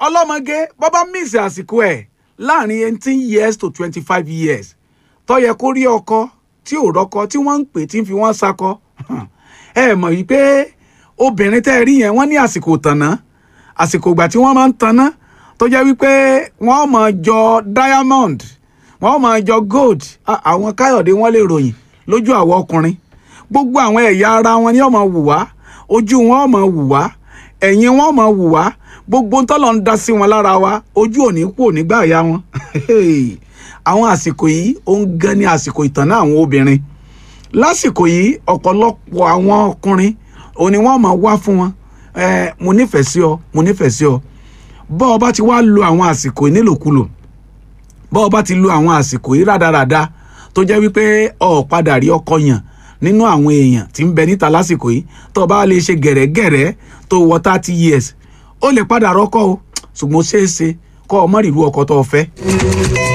ọlọ́mọge bọ́bá mísì àsìkò ẹ̀ láàrin eighteen years to twenty five years tó yẹ kó rí ọkọ tí ò rọ́kọ tí wọ́n ń pè tí ń fi wọ́n sakọ ẹ mọ̀ yìí pé obìnrin tẹ́ ẹ rí yẹn wọ́n ní àsìkò tànná àsìkò ìgbà tí wọ́n máa ń tanná tó jẹ́ wípé wọ́n máa jọ diamond wọ́n máa jọ gold Ah, àwọn káyọ̀dé wọ́n lè ròyìn lójú àwọn ọkùnrin gbogbo àwọn ẹ̀yà ara wọn ni wọ́n máa wù wá ojú wọn ó máa wù wá ẹ̀yìn wọn ó máa wù wá gbogbo ntọ́lọ̀ ń dá sí wọn lára wa ojú òní kú òní gbà ya wọn àwọn àsìkò yìí ó ń gan ní àsìkò ìtànná àwọn obìnrin lásìkò yìí ọ̀pọ̀lọpọ̀ àwọn ọkùnrin òun ni wọ́n máa wá fún wọn ẹ mo nífẹ̀ẹ́ sí ọ mo nífẹ̀ẹ́ sí ọ bọ́ ọ bá ti wá lo àwọn àsìkò yìí nílòkulò bọ́ ọ bá ti lo àwọn àsìkò yìí rádaràda tó jẹ́ wípé ọ padà rí ọkọ yàn nínú àwọn èèyàn tí ń bẹ níta lásìkò yìí tó o bá lè ṣe gẹ̀rẹ́gẹ̀rẹ́ tó wọ thirty years ó lè padà rọ́kọ o ṣùgbọ́n ó ṣeé ṣe kọ́ ọ mọ́ rírú ọkọ tó o fẹ́.